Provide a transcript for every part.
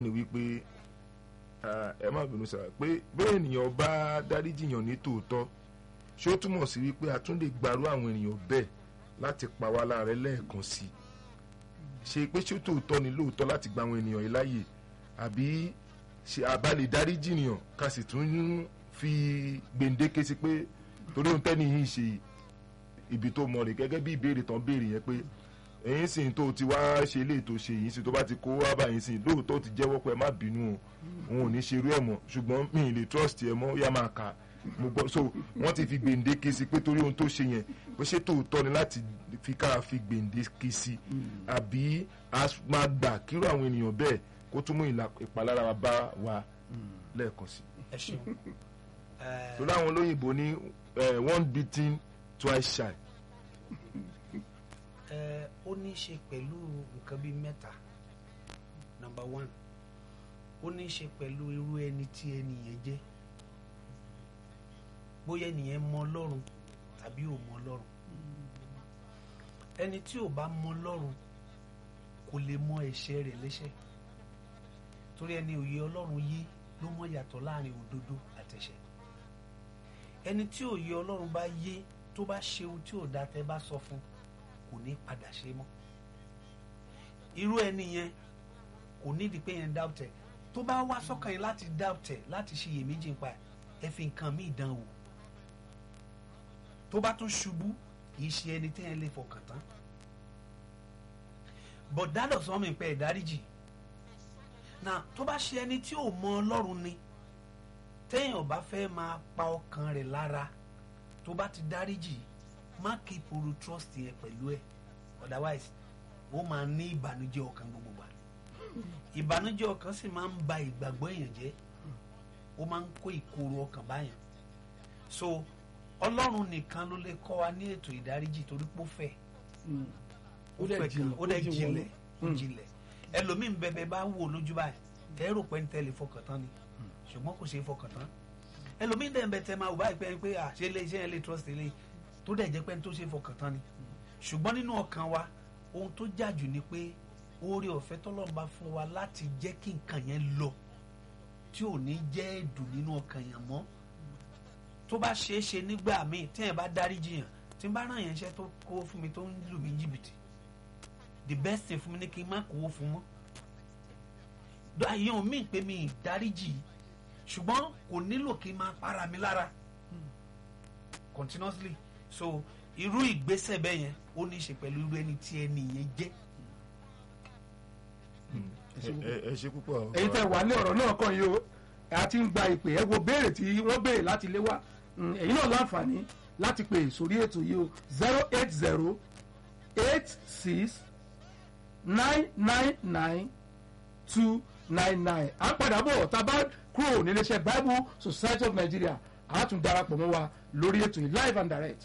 ni wípé ẹ má bínú sára pé bẹ́ẹ̀ ènìyàn bá dáríjìyàn ní tòótọ́ ṣé ó túmọ̀ sí wípé a tún lè gbarú àwọn ènìyàn bẹ́ẹ̀ láti pa wá láàrẹ lẹ́ẹ̀kan sí i ṣe pé ṣé tòótọ́ ni lóòótọ́ láti gba àwọn ènìyàn yìí láàyè àbí ṣe àbálẹ̀ dáríjìyàn ká sì tún fi gbèǹdéke sí pé torí ohun tẹ́ni yìí ṣe ibi tó mọ rè gẹ́gẹ́ bí ìbéèrè tán béèrè yẹn pé ẹ̀yin sì tó ti wá ṣe ilé ètò ṣe yìí sì tó bá ti kó wá báyìí sì lóòótọ́ ti jẹ́wọ́ pé ẹ má bínú o òun ò ní ṣerú ẹ̀ mọ́ ṣùgbọ́n mi ì lè trust ẹ mọ́ ó yá máa kà á mo gbọ́ so wọ́n ti fi gbèǹdéke sí pé torí ohun tó ṣe yẹn pé ṣé tòótọ́ ni láti fi ká fi gbèǹdéke sí àbí a máa gbà kíró àwọn ènìyàn bẹ́ẹ̀ kó tún mú ìpalára bá wa lẹ́ẹ̀kan sí. ẹ ṣeun. torí àwọn olóyìnbó ní one beating twice shy. ẹ ó ní í ṣe pẹ̀lú nǹkan bíi mẹ́ta number one ó ní í ṣe pẹ̀lú irú ẹni tí ẹni yẹn jẹ́ bóyá ẹnìyẹn mọ ọlọ́run tàbí ò mọ ọlọ́run ẹni tí ò bá mọ ọlọ́run kò lè mọ ẹ̀ṣẹ̀ rẹ̀ lẹ́ṣẹ̀ torí ẹni òye ọlọ́run yé ló mọ yàtọ̀ láàrin òdodo àtẹ̀ṣẹ̀ ẹni tí òye ọlọ́run bá yé tó bá ṣe ohun tí ò dá tẹ́ bá sọ fún kò ní padà ṣe mọ́ irú ẹni yẹn kò nídìí pé yẹn dáùtẹ̀ tó bá wá sọ́kàn yẹn láti dáùtẹ̀ láti ṣiyèméjì nípa ẹ fi nǹkan míì dán wò tó bá tún ṣubú kì í ṣe ẹni téèyàn lè fọkàn tán but that does not mean pé ìdáríjì na tó bá ṣe ẹni tí ò mọ ọlọ́run ni téèyàn bá fẹ́ máa pa ọkàn rẹ̀ lára tó bá ti dáríjì má keep oru trust yẹn pẹ̀lú ẹ̀ otherwise ó máa ní ìbànújẹ́ ọkàn gbogbo wa ìbànújẹ́ ọkàn sì máa ń ba ìgbàgbọ́ èèyàn jẹ́ ó máa ń kó ìkorò ọkàn báyàn so ọlọ́run nìkan ló lè kọ́ wa ní ètò ìdáríjì torí pé ó fẹ́ ó fẹ́ gan ó dẹ̀ jinlẹ̀ ó jinlẹ̀ ẹlòmíín bẹbẹ bá wò lójú báyìí ẹ rò pé ń tẹ́lẹ̀ fọkàn tán ni ṣùgbọ́n kò ṣe é fọkàn tán ẹlòmíín dẹ̀ ń bẹ tẹ́ máa wò báyìí pé pé à ṣe lè ṣe ẹ lè trust ẹ lè tó dẹ̀ jẹ́ pé ń tó ṣe é fọkàn tán ni ṣùgbọ́n nínú ọkàn wa ohun tó jàjù ni pé oore ọ̀fẹ́ tọ́lọ́run bá fún wa láti jẹ́ kí nǹkan yẹn lọ tí ò ní jẹ́ ẹ̀dùn nínú ọkàn yẹn mọ́ tó bá ṣeé ṣe nígbà míì tí yẹn bá dáríjì yàn tí n bá ràn yẹn iṣẹ́ tó kówó fún mi tó ń lù mí jìbìtì the best thing fún mi ni kí n má kówó fún mọ́ àyàn mi pé mi dáríjì ṣùgbọ́n kò nílò kí n máa para mi lára continuously so irú ìgbésẹ̀ bẹ́ẹ̀ yẹn ó ní í ṣe pẹ̀lú irú ẹni tí ẹni yẹn jẹ́. ẹ ṣe púpọ̀. èyí tẹ wà ní ọ̀rọ̀ náà kàn yìí o a ti ń gba ìpè ẹ wo béèrè tí wọ́n béèrè láti lé wa èyí náà láǹfààní láti pè sórí ètò yìí o zero eight zero eight six nine nine nine two nine nine à ń padà bọ̀ tá a bá kúrò níléeṣẹ́ Bible Society of Nigeria a tún darapọ̀ mọ́ wa lórí ètò yìí live and direct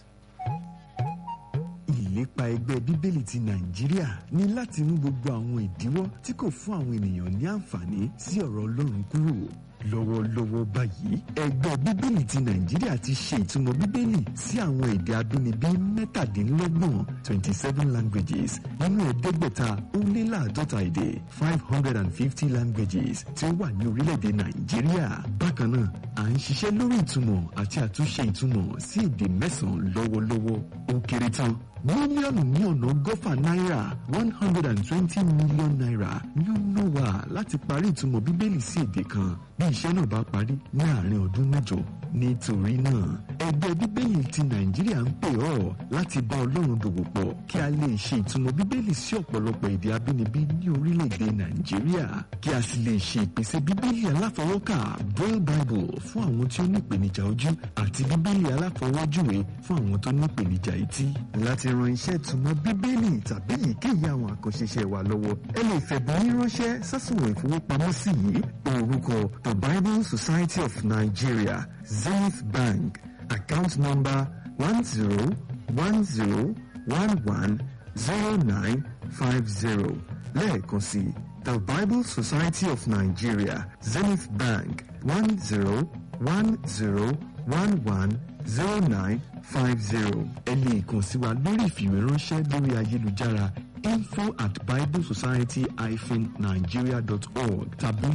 ìlépa ẹgbẹ́ bíbélì ti nàìjíríà ní láti mú gbogbo àwọn ìdíwọ́ tí kò fún àwọn ènìyàn ní àǹfààní sí ọ̀rọ̀ ọlọ́run kúrò lọ́wọ́lọ́wọ́ báyìí ẹgbẹ́ bíbélì ti nàìjíríà ti ṣe ìtumọ̀ bíbélì sí àwọn èdè abínibí mẹ́tàdínlọ́gbọ̀n twenty seven languages nínú ẹ̀ẹ́dẹ́gbẹ̀ta ó lé láàdọ́ta èdè five hundred and fifty languages tí ó wà ní orílẹ̀-èdè nàìjíríà bákan náà à ń ṣiṣẹ́ lórí ìtumọ̀ àti àtúnṣe ìtumọ̀ sí èdè mẹ́sàn-án lọ́wọ́lọ́wọ́ ó kéré tán mílíọ̀nù ní ọ̀nà ọgọ́fà náírà one hundred and twenty million naira ni ó ná wa láti parí ìtumọ̀ bíbélì sí èdè kan bí iṣẹ́ náà bá parí ní àárín ọdún mẹ́jọ nítorí náà ẹgbẹ́ bíbélì ti nàìjíríà ń pè ọ́ láti bá ọlọ́run dòwò pọ̀ kí a lè ṣe ìtumọ̀ bíbélì sí ọ̀pọ̀lọpọ̀ èdè abínibí ní orílẹ̀-èdè nàìjíríà kí a sì lè ṣe ìpèsè bíbélì aláfọwọ́kà braille bible fún àwọn tí ó ní ìpèníjà ojú àti bíbélì aláfọwọ́júwe fún àwọn tó ní ìpèníjà etí láti ran iṣẹ́ ìtumọ̀ bíbélì tàbí èyíkéyìí àwọn àkànṣe iṣẹ́ wa lọ́wọ́ ẹ lè fẹ̀bùn yín ránṣẹ́ sásùnwọ̀n ìfowópamọ́sí yìí orúkọ the bible society of nigeria zenith bank account number one zero one zero one one zero nine five zero lẹ́ẹ̀kan sí the bible society of nigeria zenith bank one zero one zero one one zero nine five zero ẹ lè kàn sí wa lórí ìfìwéránṣẹ́ lórí ayélujára info at biblesociety-nigeria.org tàbí